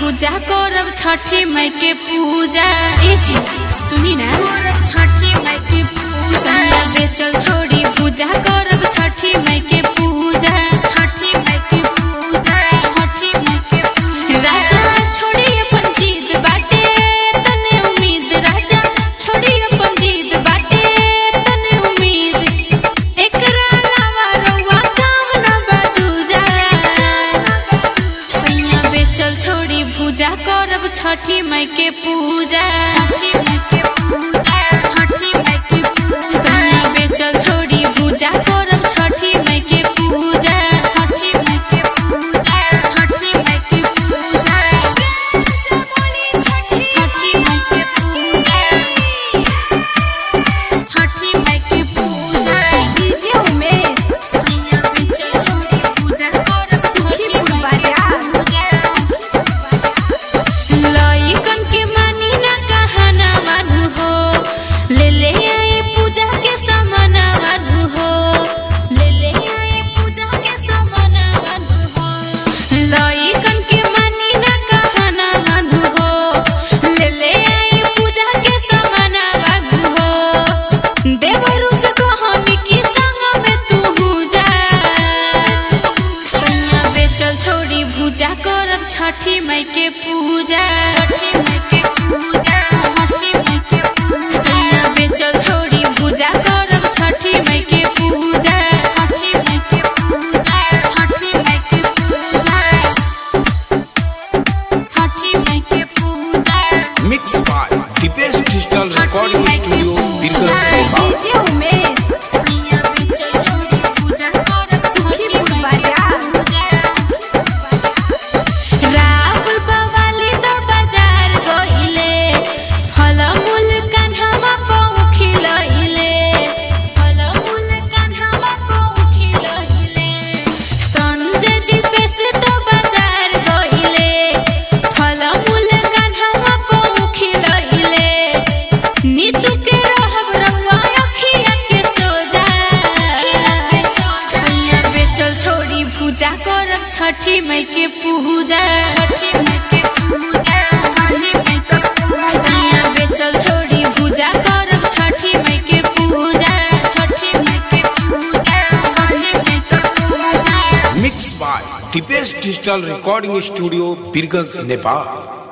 पूजा करब छठी माई के पूजा ए जी सुनी ना करब छठी माई के पूजा बेचल छोड़ी पूजा करब छठी माई के पूजा छठी माई के पूजा छठी माई के पूजा राजा छोड़ी अपन जीत बाटे तने उम्मीद राजा छोड़ी अपन जीत बाटे तने उम्मीद एकरा अलावा रउआ काम न बा दूजा सैया बेचल छोड़ी पूजा करब छठी माई के पूजा छठी माई के पूजा छठी माई के पूजा सैया बेचल छोड़ी पूजा करब छठी माई के पूजा छठी माई के पूजा छठी माई के पूजा छठी माई के पूजा छठी माई के पूजा डीजे उमेश सैया बेचल छोड़ी पूजा करब छठी माई के पूजा लइकन के मानी ना कहना मानू हो ले ले आई पूजा के सामान मानू हो ले ले आई पूजा के सामान मानू हो लइकन के मानी ना कहना मानू हो ले ले आई पूजा के सामान मानू हो देवरू के कहानी की संग में तू जा सैया बेचल छोड़ी पूजा करब छठी माई के पूजा छठी माई के पूजा छठी माई के पूजा सैया बेचल छोड़ी पूजा करब छठी माई के पूजा छठी माई के पूजा छठी माई के पूजा छठी माई के पूजा Mixed by Dipesh Digital Recording Studio, Birgas Nepal. DJ Umesh सैया बेचल छोड़ी पूजा करब छठी माई के पूजा राहुल बवाली द बाजार गइले फलमूल कान्हामा पौखी लइले फलमूल कान्हामा पौखी लइले संजय दीपेश द बाजार गइले फलमूल कान्हामा पौखी लइले नीतू के रहब रउआ अखिया के सोजा सैया बेचल छोड़ी पूजा करब छठी माई के पूजा छठी माई के पूजा छठी माई के पूजा सैया बेचल छोड़ी पूजा करब छठी माई के पूजा छठी माई के पूजा छठी माई के पूजा Mixed by Dipesh Digital Recording Studio, Birgas Nepal.